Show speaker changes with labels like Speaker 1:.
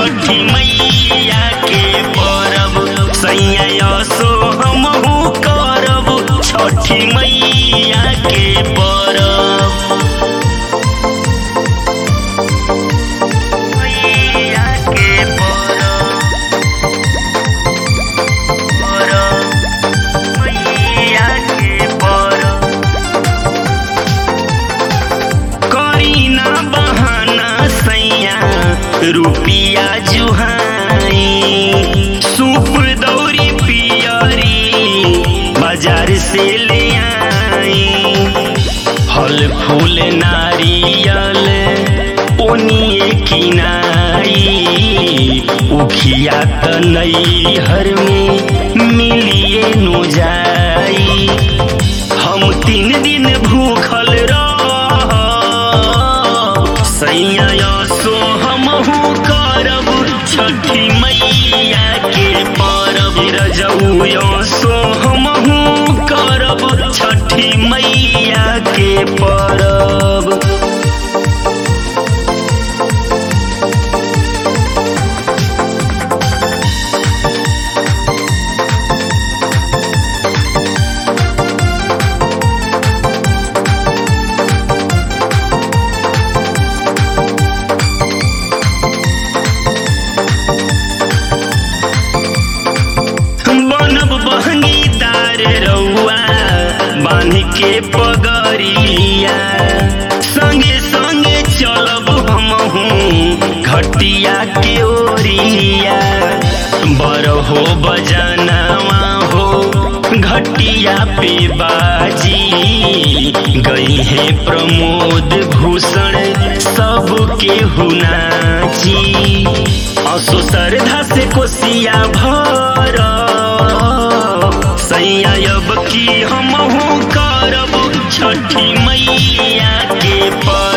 Speaker 1: छठी मैया के परब सैया सो हमहू करब छठी मैया के परब मैया के परब परब मैया के परब करीना बहाना सैया रुपिया जुहाई सूप दौरी पियरी बाजार से ले आई फल फूल नारियल ओनिए किनाई उखिया त नैहर में मिलिए नु जाई हम तीन दिन भूखल रह सैया सो हमहू करब छठी मैया के परब रजऊ सो हमहू करब छठी मैया के परब बनब बहंगीदार रउआ बांध के पगरिया संगे संगे चलब हमहू घटिया के ओरिया बर हो बजनवा हो घटिया पे बाजी गई है प्रमोद भूषण सबके हुनाची असो श्रद्धा से कोसिया भर सैया अब की हमहू करब छठी मैया के पर